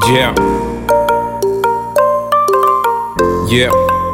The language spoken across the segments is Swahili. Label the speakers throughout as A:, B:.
A: Yeah. Yeah.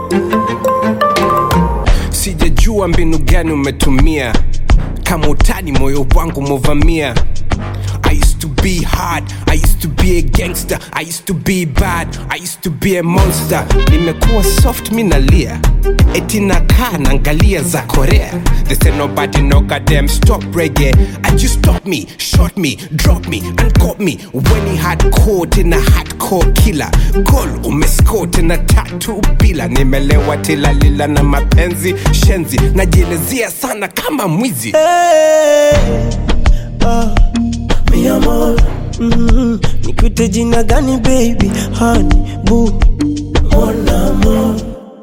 A: Sijajua mbinu gani umetumia kama utani moyo wangu movamia I used to be hard, I used to be a gangster, I used to be bad, I used to be a monster. Nimekuwa soft minalia, eti nakaa naangalia za Korea. They say nobody no goddamn stop reggae. And you stop me, shot me, drop me, and got me when he had caught in a hardcore killer. Goal umescore tena tatu bila, nimelewa tilalila na mapenzi shenzi, najielezea sana kama mwizi.
B: Hey, ah, mi amor mm, nikute jina gani baby honey boo mon amor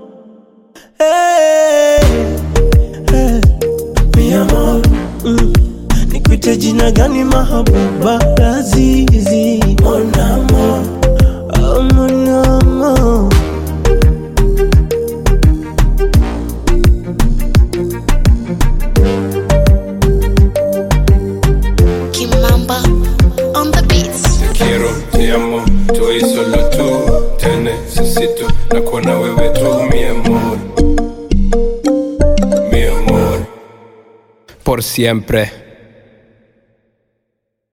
B: hey, hey, mi amor mm, nikute jina gani mahabuba lazizi mon amor oh, mon amor
C: Kimamba on the beats.
A: quiero, te amo, tú y solo tú. Te necesito, na kuona wewe tu, mi amor. Mi amor. Por siempre.